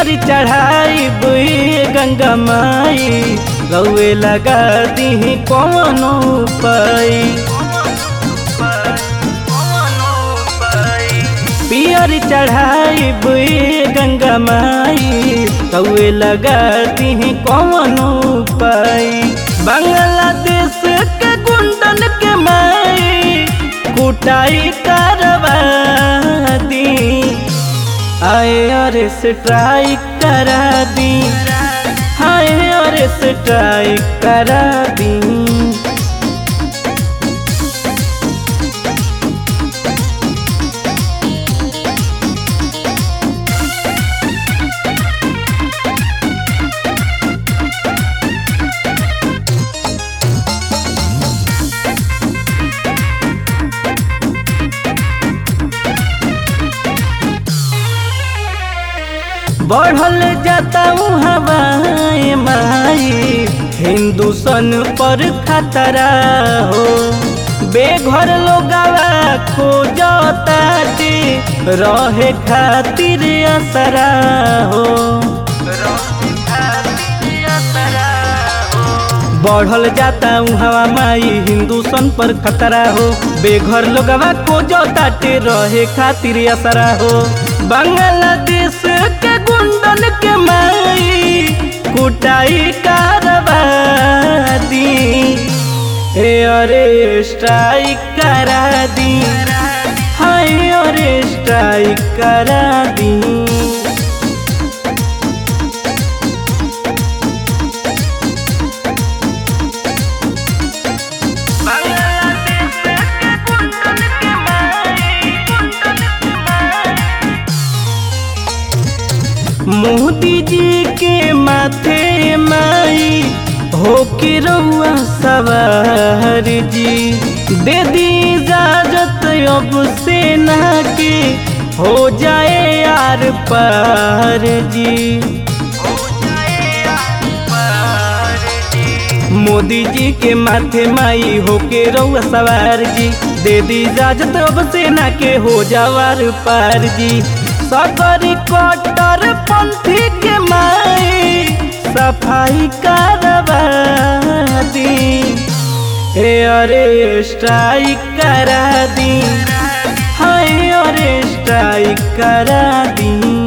पियर चढ़ाई बुई गंगा माई रउए लगा दी कौनो पाई पियर चढ़ाई बुई गंगा माई रउए लगा दी कौनो पाई बांग्लादेश के गुंडन के माई कुटाई करवा दी आए अरे स्ट्राइक करा दी हाय अरे स्ट्राइक करा दी बढ़ल जाता हवाए माई हिंदुस्तान पर खतरा हो बेघर लोगवा खोजता रहे खातिर असरा हो बढ़ल जाता हवा माई हिंदुस्तान पर खतरा हो बेघर लोगवा खोजता रहे खातिर असरा हो बांग्लादेश के गुंडन के माई कुटाई करवा दी हे अरे स्ट्राइक करा दी हाय अरे स्ट्राइक करा दी मोदी जी के माथे माई हो के रहुआ सवार जी दे दी इजाजत अब सेना के हो जाए यार पार जी मोदी जी के माथे माई हो के रहुआ सवार जी दे दी इजाजत अब सेना के हो जावार पार जी सकरी कटर पंथी के माई सफाई करवा दी हे अरे स्ट्राइक करा दी हाय अरे स्ट्राइक करा दी